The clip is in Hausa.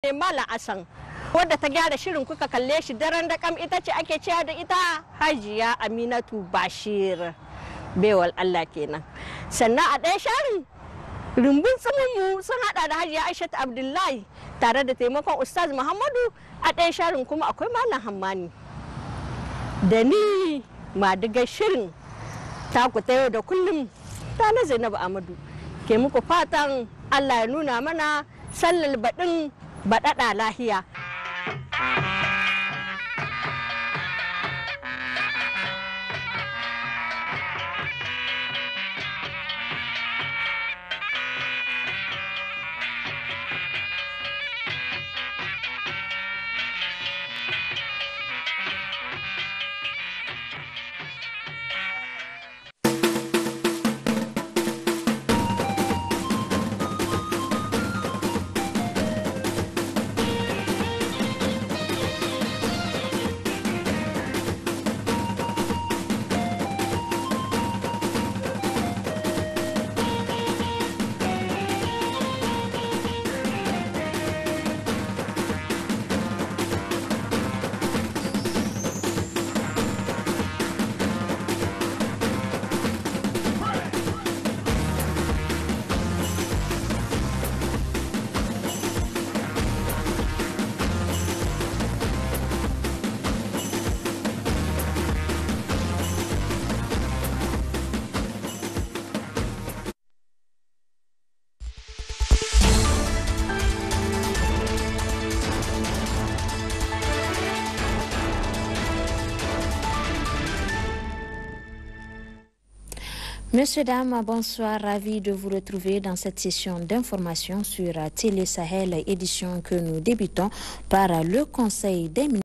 ne Malam Asan. Wadda ta gyara shirin kuka kalle shi daren da kam ita ce ake cewa da ita Hajiya Aminatu Bashir. Bewal Allah kenan. Sannan a ɗaya sharin rumbun mu sun hada da Hajiya Aishatu Abdullahi tare da taimakon Ustaz Muhammadu a ɗaya sharin kuma akwai Malam Hammani. Da ni madigar shirin taku ta yau da kullum ta na Zainabu Amadu ke muku fatan Allah ya nuna mana sallar baɗin baɗaɗa lahiya. Monsieur, dames, bonsoir. Ravi de vous retrouver dans cette session d'information sur Télé Sahel, édition que nous débutons par le Conseil des ministres.